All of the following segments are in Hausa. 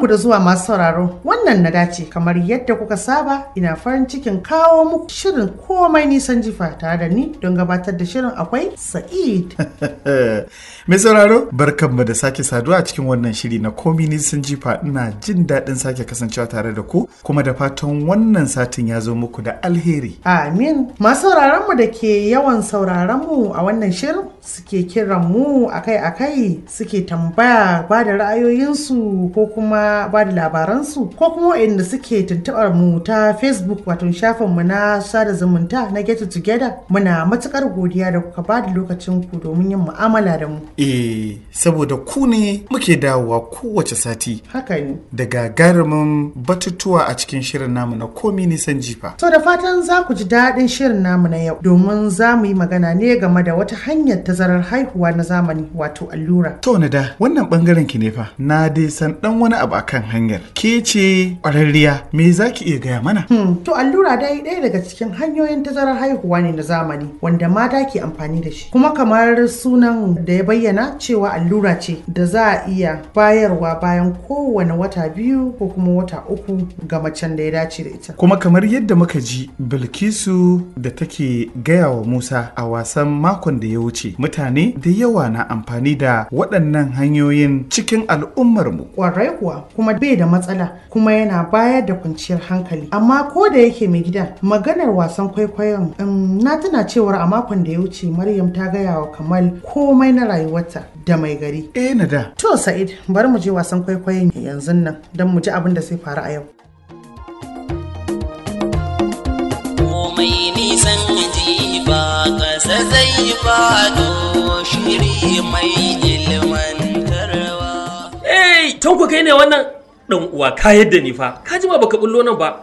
Barkanku da zuwa masu sauraro wannan na dace kamar yadda kuka saba ina farin cikin kawo muku shirin komai nisan jifa tare da ni don gabatar da shirin akwai Sa'id. Mai sauraro barkanmu da sake saduwa a cikin wannan shiri na komi nisan jifa ina jin daɗin sake kasancewa tare da ku kuma da fatan wannan satin ya zo muku da alheri. Amin. Masu sauraronmu da ke yawan sauraronmu a wannan shirin suke kiran mu akai-akai suke tambaya ba da ra'ayoyinsu ko kuma ba da labaransu ko kuma inda suke tuntuɓar mu ta Facebook wato shafinmu na sada zumunta na Get It Together muna matukar godiya da kuka ba da lokacin ku domin yin mu'amala da mu. Eh, saboda ku ne muke dawowa kowace sati Haka ne. da gagarumin batutuwa a cikin shirin namu na komi nisan jifa. To da fatan za ku ji daɗin shirin namu na yau domin za mu yi magana ne game da wata hanyar tazarar haihuwa na zamani wato allura. To na da wannan bangaren ki ne fa na dai san dan wani abu akan hanyar. Ke ce ƙwararriya me za ki iya gaya mana? Hmm, to allura dai ɗaya daga cikin hanyoyin tazarar haihuwa ne na zamani wanda mata ke amfani da shi. Kuma kamar sunan da ya bayyana cewa allura ce da za a iya bayarwa bayan kowane wata biyu ko kuma wata uku ga macen da ya dace da ita. Kuma kamar yadda muka ji Bilkisu da take gaya wa Musa a wasan makon da ya wuce mutane da yawa na amfani da waɗannan hanyoyin cikin al'ummarmu. Kwarai kuwa kuma bai da matsala kuma yana bayar da kwanciyar hankali. Amma ko da yake mai gida maganar wasan kwaikwayon um, na tuna cewar a makon da ya wuce Maryam ta gaya wa Kamal komai na rayuwarta da mai gari. Eh na da To Sa'id bari mu je wasan kwaikwayon yanzu nan don mu ji abin da zai faru a yau. komai nisan jifa ƙasa zai fado shiri mai ilmantarwa. Hey, tanko kai ne wannan dan uwa ka yadda ni fa. Ka ji ma baka bullo nan ba.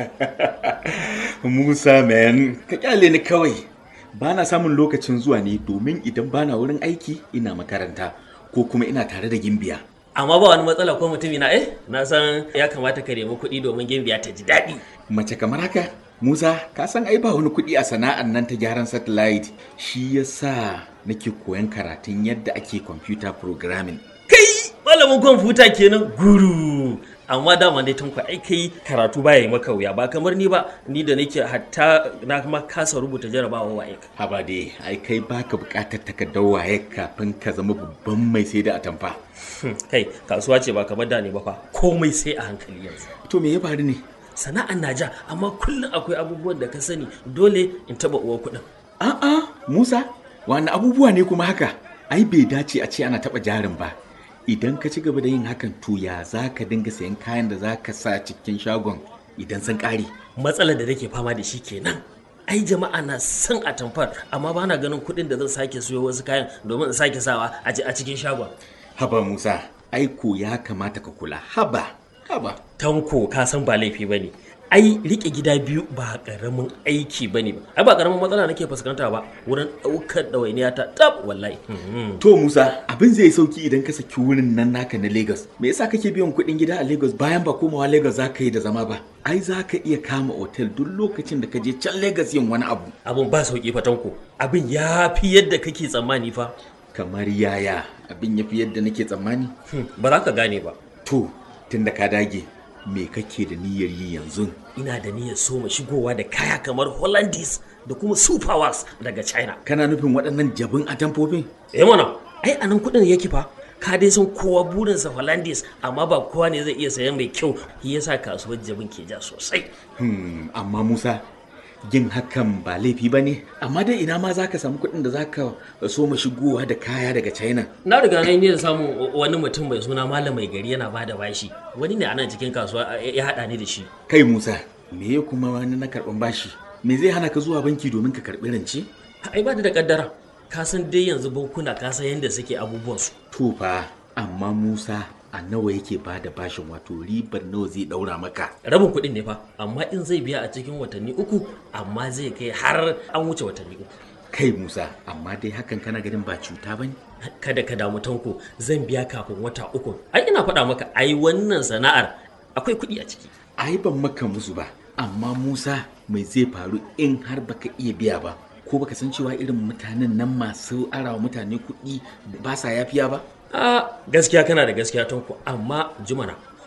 Musa man, ka kyale ni kawai. Ba na samun lokacin zuwa ne domin idan ba na wurin aiki ina makaranta ko kuma ina tare da gimbiya. Amma ba wani matsala ko mutumi na eh? Na san ya kamata ka nemi kuɗi domin gimbiya ta ji daɗi. Mace kamar haka, Musa, ka san ai ba wani kuɗi a sana'an nan ta gyaran satellite. Shi yasa nake koyan karatun yadda ake computer programming. Kai malamin kwamfuta kenan guru. Amma dama dai tanko ai kai karatu baya yi maka wuya ba kamar ni ba ni da nake hatta na kuma kasa rubuta jarabawa waye. Haba dai, ai kai baka buƙatar takardar waye kafin ka zama babban mai sai da atamfa. Kai kasuwa ce ba kamar da ne ba fa komai sai a hankali yanzu. To me ya faru ne? Sana'an na ja amma kullum akwai abubuwan da ka sani dole in taɓa uwa kuɗin. A'a, Musa, wani abubuwa ne kuma haka? Ai bai dace a ce ana taɓa jarin ba. Idan ka ci gaba da yin hakan to ya za ka dinga sayan kayan da za ka sa cikin shagon idan sun ƙare. matsalar da nake fama da shi kenan ai jama'a na son atamfar amma ba na ganin kuɗin da zan sake siyo wasu kayan domin in sake sawa a ci- a cikin shagon Haba Musa, aiko ya kamata ka kula. Haba, haba. tanko ka san ba laifi ba ne ai rike gida biyu ba karamin aiki ba ne ba ai ba karamin matsala nake fuskanta ba wurin ɗaukar ɗawainiya ta tab wallahi Mhm. To Musa, abin zai sauki idan ka saki wurin nan naka na Lagos. Me yasa kake biyan kuɗin gida a Lagos bayan ba komawa Lagos za ka yi da zama ba? Ai za ka iya kama otel duk lokacin da ka je can Lagos yin wani abu. abin ba sauki fa tanko abin ya fi yadda kake tsammani fa Kamar yaya abin ya fi yadda nake tsammani? Hmm, ba za ka gane ba To, tunda ka dage, me kake da niyyar yi yanzu? ina da niyyar soma shigowa da kaya kamar hollandis da kuma superwas daga china Kana nufin waɗannan jabin atamfofin? eh mana ai anan kudin yake fa ka dai san kowa burinsa hollandis amma ba kowa ne zai iya sayan mai kyau shi yasa kasuwar jabin ke ja sosai Hmm, amma Musa, yin hakan ba laifi ba ne? Amma dai ina ma za ka samu kuɗin da za ka so ma shigowa da kaya daga China? na riga na yi niyyar samun wani mutum mai suna malam mai gari yana bada bashi wani ne anan cikin kasuwa ya haɗa ni da shi Kai Musa, me ya kuma wani na karɓan bashi? Me zai hana ka zuwa banki domin ka karɓi rance? ai ba da kaddara ka san dai yanzu bankuna ka san yadda suke abubuwansu To fa, amma Musa a nawa yake ba da bashin wato ribar nawa zai ɗaura maka? rabin kuɗin ne fa amma in zai biya a cikin watanni uku amma zai kai har an wuce watanni uku Kai Musa, amma dai hakan kana ganin ba cuta ba ne? kada ka damu tanko zan biya kafin wata uku ai ina faɗa maka ai wannan sana'ar akwai kuɗi a ciki Ai ban maka musu ba, amma Musa mai zai faru in har baka iya biya ba? Ko baka san cewa irin mutanen nan masu arawa mutane kuɗi ba sa yafiya ba? a gaskiya kana da gaskiya tanko amma jumana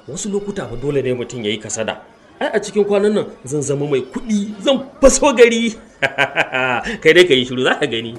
wasu lokuta fa dole ne mutum ya yi kasada ai a cikin kwanan nan zan zama mai kuɗi zan faso gari kai dai ka yi shiru za ka gani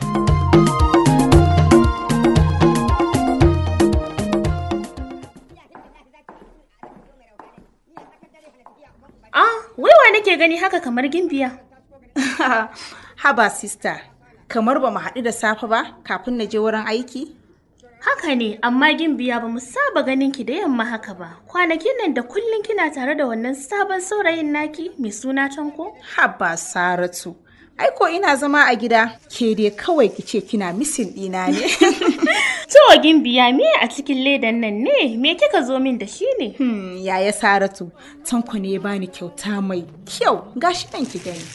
Ah, wai wa nake gani haka kamar gimbiya? Haba sista, kamar ba mu haɗu da safe ba kafin na je wurin aiki? Haka ne, amma gimbiya ba mu saba ganin ki da yamma haka ba. Kwanakin nan da kullum kina tare da wannan sabon saurayin naki mai suna Tanko? Haba Saratu. Aiko ina zama a gida, ke dai kawai ki ce kina misin ɗina ne. To gimbiya me a cikin ledan nan ne? Me kika zo min da shi ne? Hmm, yaya Saratu, Tanko ne ya bani kyauta mai kyau, gashi nan ki gani.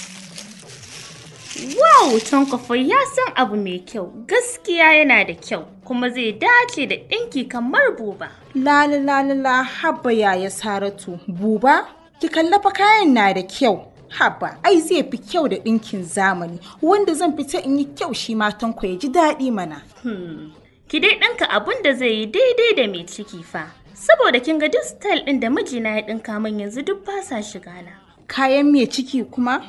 Wow, Tanko fa ya san abu mai kyau. Gaskiya yana da kyau, kuma zai dace da ɗinki kamar buba. Lala lala la haba yaya Saratu, buba, ki kallafa kayan na da kyau. Haba, ai zai fi kyau da ɗinkin zamani, wanda zan fita in yi kyau shi ma Tanko ya ji daɗi mana. Ki dai ɗinka abun da zai yi daidai da mai ciki fa. Saboda kin ga duk style ɗin da mijina ya ɗinka min yanzu duk ba sa shiga na. Kayan mai ciki kuma?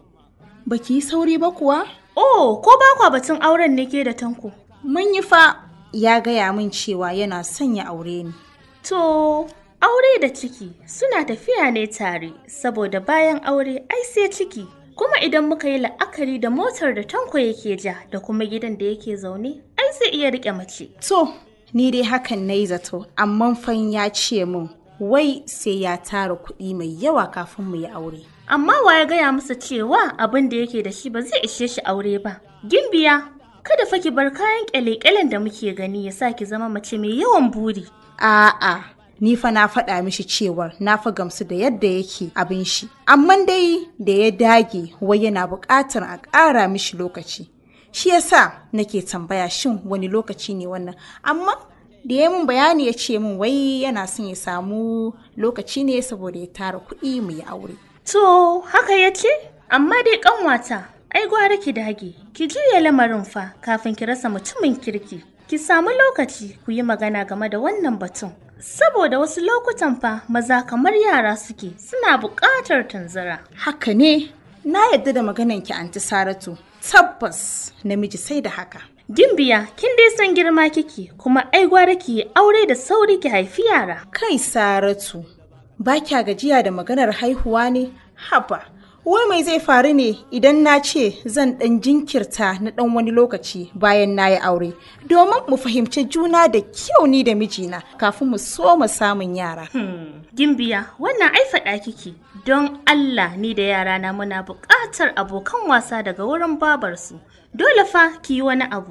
Baki yi sauri ba kuwa? Oh, ko ba kwa batun auren ne ke da tanko? Mun yi fa ya gaya min cewa yana son ya aure ni. To, aure da ciki suna tafiya ne tare, saboda bayan aure ai sai ciki. Kuma idan muka yi la'akari da motar da tanko yake ja da kuma gidan da yake zaune, ai zai iya riƙe mace. To, ni dai hakan na yi zato, amma fan ya ce min wai sai ya tara kuɗi mai yawa kafin mu yi aure. Amma wa ya gaya masa cewa abin da yake da shi ba zai ishe shi aure ba. Gimbiya, kada fa ki bar kayan kyale-kyalen da muke gani ya sa ki zama mace mai yawan buri. A'a, ni fa na faɗa mishi cewar na fa gamsu da yadda yake abin shi. Amma dai da ya dage wai yana buƙatar a ƙara mishi lokaci. Shi yasa nake tambaya shin wani lokaci ne wannan. Amma da ya min bayani ya ce min wai yana son ya samu lokaci ne saboda ya tara kuɗi mu yi aure. To, haka ya ce? Amma dai ƙanwata, ai gwara ki dage, ki juya lamarin fa kafin ki rasa mutumin kirki. Ki samu lokaci ku yi magana game da wannan batun. Saboda wasu lokutan fa maza kamar yara suke suna buƙatar tanzara. Haka ne, na yadda da maganan ki anti Saratu. Tabbas namiji sai da haka. Gimbiya, kin dai san girma kike, kuma ai gwara ki yi aure da sauri ki haifi yara. Kai Saratu, ba kya gajiya da maganar haihuwa ne? Haba, wai mai zai faru ne idan na ce zan ɗan jinkirta na ɗan wani lokaci bayan na yi aure, domin mu fahimci juna da kyau ni da mijina kafin mu so mu samun yara. Gimbiya, wannan ai faɗa kike. Don Allah ni da yarana muna buƙatar abokan wasa daga wurin babarsu. Dole fa ki yi wani abu.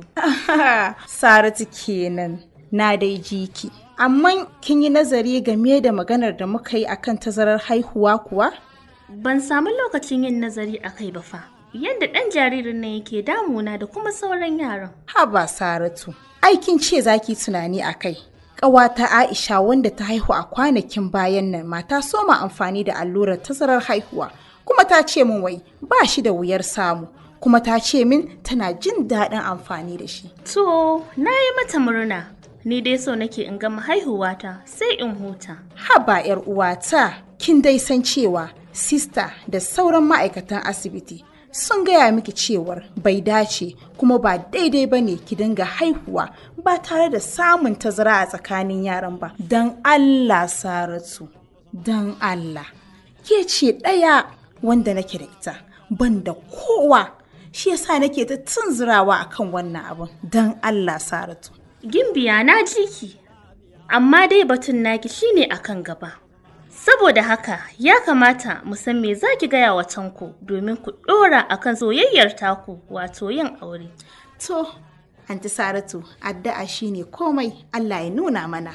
Saratu kenan, na dai jiki. Amma kin yi nazari game da maganar da muka yi akan tazarar haihuwa kuwa? Ban samu lokacin yin nazari a kai ba fa. Yadda ɗan jaririn nan yake damuna da kuma sauran yaran. Haba Saratu, aikin ce zaki tunani a kai. Ƙawata Aisha wanda ta haihu a kwanakin bayan nan mata soma amfani da allurar tazarar haihuwa. Kuma ta ce min wai ba shi da wuyar samu. Kuma ta ce min tana jin daɗin amfani da shi. To, na yi mata murna. Ni dai so nake in gama haihuwata sai in huta. Haba 'yar uwata, kin dai san cewa sista da sauran ma'aikatan asibiti sun gaya miki cewar bai dace kuma ba daidai ba ne ki dinga haihuwa ba tare da samun tazara a tsakanin yaran ba. Don Allah Saratu, don Allah. Ke ce ɗaya wanda nake da ita, ban da kowa. Shi yasa nake ta tunzurawa akan wannan abin. Don Allah Saratu. Gimbiya na ji ki, amma dai batun naki shine akan gaba. Saboda haka ya kamata mu san me za ki gaya wa tanko domin ku ɗora akan soyayyar taku wato yin aure. To, Anti Saratu, addu'a shine komai Allah ya nuna mana.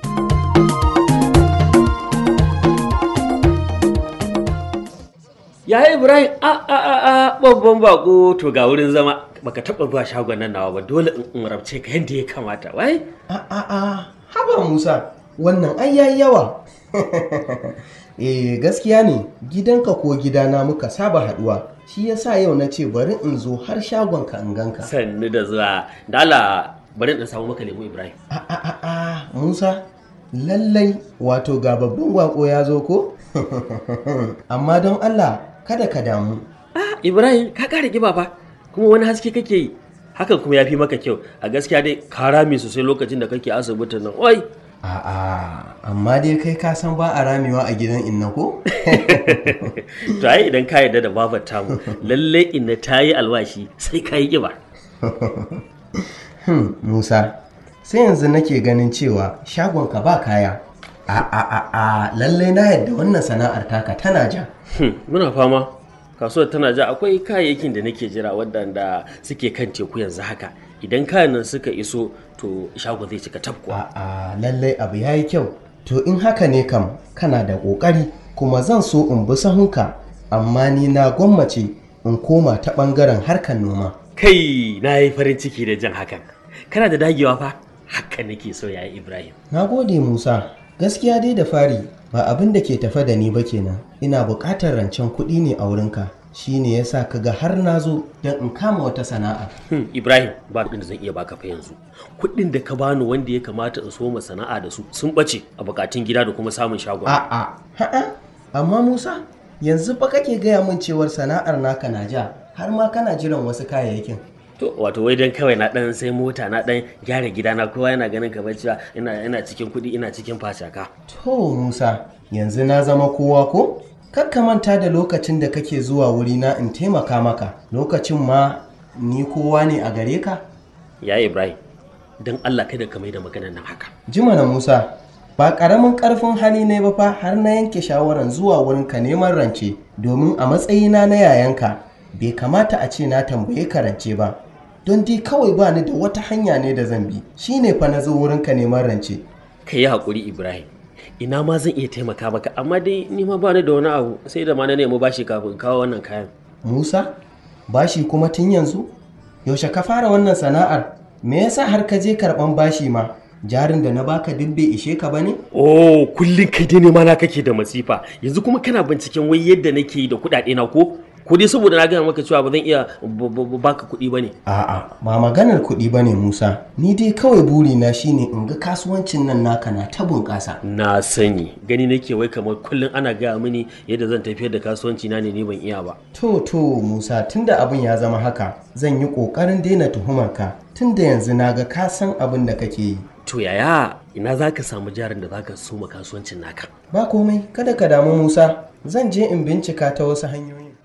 Yaya Ibrahim a a a a babban bako to ga wurin zama baka taba zuwa shagon nan nawa ba dole in in rabce ka yadda ya kamata wai A a a haba Musa wannan ai yayi yawa. eh gaskiya ne gidanka ko gidana muka saba haduwa shi yasa yau na ce bari in zo har shagon ka in ganka. sannu da zuwa da Allah bari in samu maka lemu Ibrahim A a a a Musa lallai wato ga babban wako ya zo ko amma don allah kada ka damu Ah, Ibrahim ka ƙara ƙiba fa kuma wani haske kake yi hakan kuma ya fi maka kyau a gaskiya dai ka rame sosai lokacin da kake asibitin nan oi a'a amma dai kai ka san ba a ramewa a gidan inna ko to ai idan ka yarda da babar tamu lalle inna ta yi alwashi sai ka yi ƙiba Hmm, musa sai yanzu nake ganin cewa shagonka ba kaya a a a a lallai na yadda wannan sana'ar taka tana ja Hmm, muna fama kasuwar tana ja akwai kayayyakin da nake jira waɗanda suke kan teku yanzu haka idan kayan nan suka iso to shago zai cika tafkuwa a lallai abu ya yi kyau to in haka ne kam kana da ƙoƙari kuma zan so in bi sahunka amma ni na gwammace in koma ta ɓangaren harkar noma kai na yi farin ciki da jan hakan kana da dagewa fa haka nake so ya ibrahim na gode musa gaskiya dai da fari ba abin da ke tafe da ni ba kenan ina buƙatar rancen kuɗi ne a wurinka shine yasa ka ga har na zo don in kama wata sana'a Hmm, Ibrahim ba abin da zan iya baka fa yanzu. Kuɗin da ka bani wanda ya kamata in soma sana'a da su sun ɓace a bukatun gida da kuma samun shagon. a'a ha'a amma musa yanzu fa kake gaya min cewar sana'ar naka na ja har ma kana jiran wasu kayayyakin To wato wai dan kawai na dan sai mota na dan gyara gida na kowa yana ganin kamar cewa ina ina cikin kuɗi ina cikin fashaka. To Musa, yanzu na zama kowa ko? Kakka manta da lokacin da kake zuwa wurina in taimaka maka, lokacin ma ni kowa ne a gare ka? Ya Ibrahim, dan Allah kada ka mai da maganar nan haka. Jima na Musa, ba ƙaramin ƙarfin hali ne ba fa har na yanke shawaran zuwa wurinka neman rance, domin a matsayina na yayanka bai kamata a ce na tambaye ka rance ba. Don dai kawai ba ni da wata hanya ne da zan bi, shi ne fa na zo wurinka neman rance. Ka yi haƙuri Ibrahim. Ina ma zan iya taimaka maka amma dai ni ma ba ni da wani abu sai da ma na nemi bashi kafin in kawo wannan kayan. Musa, bashi kuma tun yanzu? Yaushe ka fara wannan sana'ar? Me yasa har ka je karɓan bashi ma? Jarin da na baka duk bai ishe ka bane? Oh, kullum kai dai nema na kake da masifa. Yanzu kuma kana binciken wai yadda nake yi da kuɗaɗe na ko? Ko dai saboda na gaya maka cewa ba zan iya b- b- baka kuɗi ba ne. A'a, ba maganar kuɗi bane Musa. Ni dai kawai burina shine in ga kasuwancin nan naka na ta bunƙasa. Na sani, gani nake wai kamar kullum ana gaya mini yadda zan tafiyar da kasuwanci na ne ni ban iya ba. To to Musa tunda abin ya zama haka, zan yi ƙoƙarin daina tuhumar ka. Tunda yanzu na ga ka san abin da kake yi. To yaya ina za ka samu jarin da za ka soma kasuwancin naka? Ba komai, kada ka damu Musa. Zan je in bincika ta wasu hanyoyin.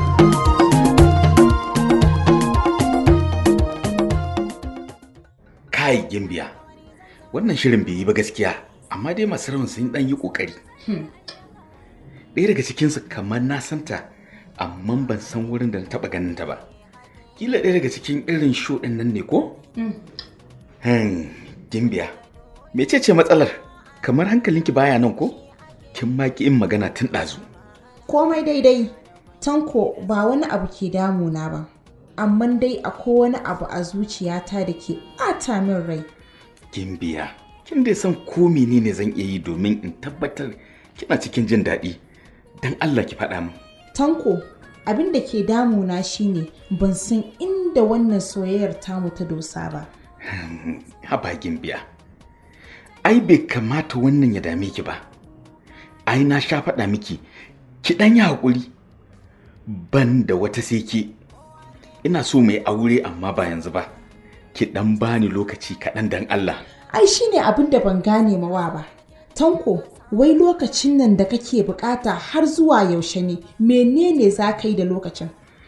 kai gimbiya wannan shirin bai yi ba gaskiya amma dai masu rawan sun dan yi kokari ɗaya daga cikinsu kamar na santa amma ban san wurin da na taɓa ganin ta ba kila ɗaya daga cikin irin show ɗin nan ne ko hmm gimbiya mecece matsalar kamar hankalinki baya nan ko kin ma ki in magana tun ɗazu komai daidai tanko ba wani abu ke damuna ba amma dai akwai wani abu a zuciyata da ke ɓata min rai gimbiya kin dai san ko menene zan iya yi domin in tabbatar kina cikin jin daɗi dan Allah ki faɗa min tanko abin da ke damuna shine ban san inda wannan soyayyar tamu ta dosa ba haba gimbiya ai bai kamata wannan ya dame ki ba ai na sha faɗa miki ki ɗan yi haƙuri ban da wata sai ke ina so mai aure amma ba yanzu ba ki ɗan bani lokaci kaɗan dan Allah ai shine abin da ban gane mawa ba tanko wai lokacin nan da kake bukata har zuwa yaushe ne menene za ka yi da lokacin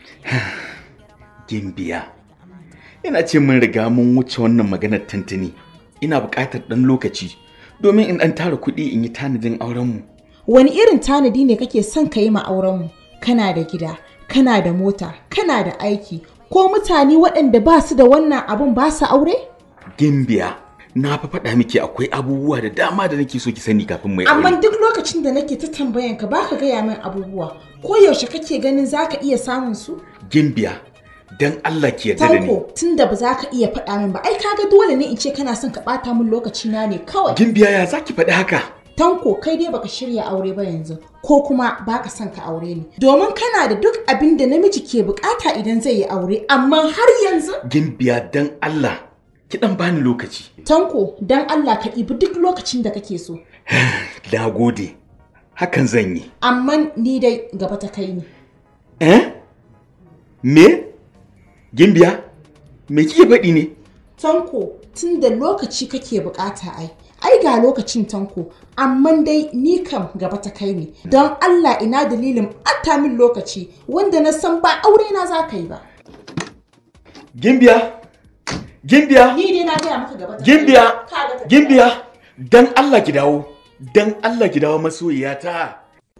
gimbiya ina ce mun riga mun wuce wannan maganar tantini ina buƙatar ɗan lokaci domin in ɗan tara kuɗi in yi tanadin aurenmu wani irin tanadi ne kake son ka yi ma aurenmu kana da gida kana da mota kana da aiki ko mutane waɗanda ba su da wannan abun ba su aure gimbiya na fa faɗa miki akwai abubuwa da dama da nake so ki sani kafin mai amma aure duk lokacin da nake ta tambayan ka baka gaya min abubuwa ko yaushe kake ganin zaka iya samun su gimbiya dan Allah ki yarda da ni tanko tunda ba za ka iya faɗa min ba ai kaga dole ne in ce kana son ka ɓata min lokaci na ne kawai gimbiya ya zaki faɗi haka Tanko kai dai baka shirya aure ba yanzu ko kuma baka son ka aure ni domin kana da duk abin da namiji ke bukata idan zai yi aure amma har yanzu gimbiya dan Allah ki dan bani lokaci Tanko, don Allah ka ɗibi duk lokacin da kake so. na gode hakan zan yi Amma ni dai gaba ta kai ni. eh me gimbiya me kike faɗi ne Tanko, tun da lokaci kake bukata ai. Ai ga lokacin tanko, amma dai ni kam gaba ta kai ni. Don Allah ina dalilin ɓata min lokaci wanda na san ba aure na za ka yi ba. gimbiya gimbiya Ni dai na gaya maka gaba ta kai ni. gimbiya Ka ga ta- gimbiya dan Allah ki dawo dan Allah ki dawo masoyiyata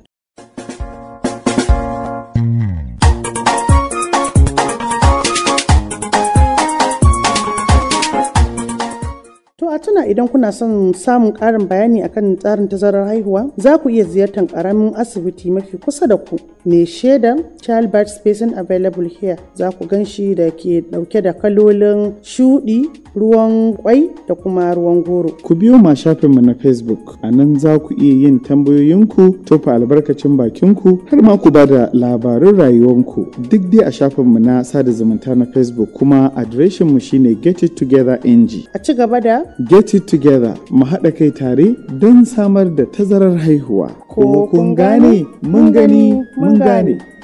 To a tuna idan kuna son samun ƙarin bayani akan tsarin tazarar haihuwa za ku iya ziyartar ƙaramin asibiti mafi kusa da ku mai shaidan childbirth spacing available here za ku gan shi da ke ɗauke da kalolin shuɗi ruwan kwai da kuma ruwan goro. Ku biyo ma shafinmu na Facebook, a nan za ku iya yin tambayoyinku, tofa albarkacin bakinku, har ma ku ba da labarun rayuwanku duk dai a shafinmu na sada zumunta na Facebook kuma adireshinmu shine Get It Together NG. A ci gaba da Get It Together mu haɗa kai tare don samar da tazarar haihuwa. Ko kun gane? Mun gani, mun gane.